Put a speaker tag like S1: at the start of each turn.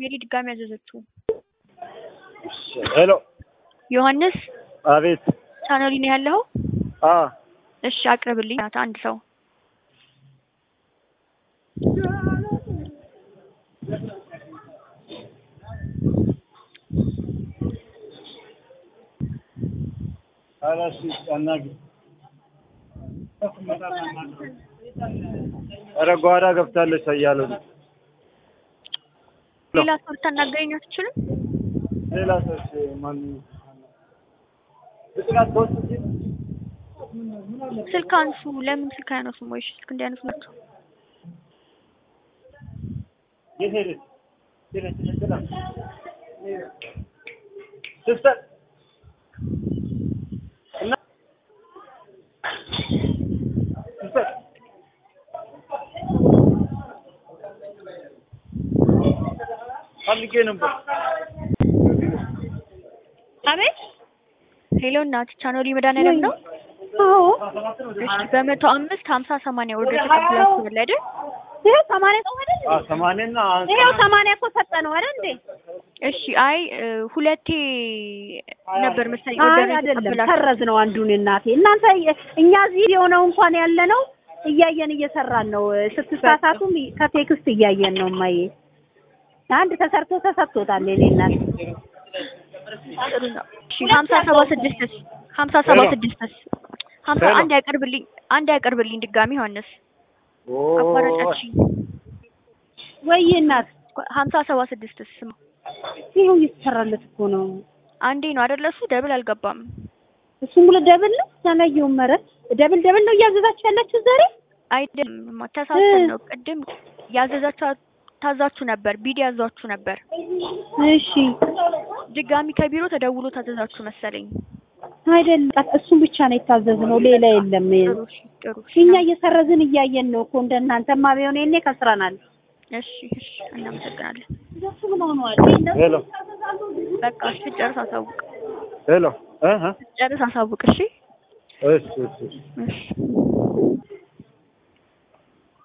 S1: ሜሪ ድጋሚ ያዘዘችው።
S2: ሄሎ
S1: ዮሐንስ
S2: አቤት
S1: ቻናሊ ነው ያለው?
S2: አ
S1: እሺ አቅርብልኝ ናት አንድ ሰው
S2: አላሽ አናግ ኧረ ጓዳ ገብታለች እያሉ ነው።
S1: ሌላ ሰው ልታናገረኝ አትችልም?
S2: ሌላ ሰዎች ማን ብስራት ሶስት ሺህ
S1: ስልክ አንሱ። ለምን ስልክ አያነሱም? ወይ ስልክ እንዲያነሱ ናቸው።
S2: የት ሄደች? ሄደች ሄደች ሲስተር እና ሲስተር ፈልጌ ነበር።
S3: አቤት
S1: ሄሎ እናት ቻናሊ መድኃኒዓለም ነው?
S3: አዎ
S1: እሺ በመቶ አምስት ሀምሳ ሰማንያ ወርዶ ተቀብላችኋል አይደል?
S3: ይኸው ሰማንያ ሰው አይደል
S2: አ ሰማንያና
S3: ይኸው ሰማንያ እኮ ሰጠ ነው አይደል እንዴ
S1: እሺ አይ እ፣ ሁለቴ ነበር መሰለኝ
S3: አይ
S1: ወርደን
S3: አይደለም
S1: የተቀበላችሁት።
S3: ሰረዝ ነው አንዱን እናቴ እናንተ እኛ እዚህ የሆነው እንኳን ያለ ነው እያየን እየሰራን ነው ስትሳሳቱም ከቴክስት እያየን ነው ማየ አንድ ተሰርቶ ተሰጥቶታል የኔ እናት
S1: ጥሩ ነው። እሺ ሀምሳ ሰባ ስድስትስ ሀምሳ ሰባ ስድስትስ ሀምሳ
S2: ሄሎ።
S1: አንድ ያቀርብልኝ አንድ ያቀርብልኝ ድጋሚ ዮሐንስ
S2: ኦ
S1: አቋረጠችኝ።
S3: ወይ እናት
S1: ሀምሳ ሰባ ስድስትስ ስማ
S3: ይኸው እየተሰራለት እኮ ነው
S1: አንዴ ነው አይደለ? እሱ ደብል አልገባም።
S3: እሱም ሁለት ደብል ነው ያላየውም ኧረ ደብል ደብል ነው እያዘዛችሁ ያላችሁ ዛሬ
S1: አይደለም ተሳስተን ነው። ቅድም ያዘዛችሁ ታዛችሁ ነበር፣ ቢዲ ያዟችሁ ነበር።
S3: እሺ
S1: ድጋሚ ከቢሮ ተደውሎ ታዘዛችሁ መሰለኝ።
S3: አይደለም እሱም ብቻ ነው የታዘዝነው ሌላ የለም
S1: ጥሩ እሺ፣ ጥሩ እሺ።
S3: እኛ እየሰረዝን እያየን ነው እኮ እንደናንተማ ቢሆን የኔ ከስረናል
S1: እሺ፣ እሺ፣ እናመሰግናለን።
S2: ሄሎ
S1: በቃ እሺ፣ ጨርስ አሳውቅ፣
S2: ሄሎ እ እ
S1: ጨርስ አሳውቅ። እሺ፣
S2: እሺ እሺ
S1: እሺ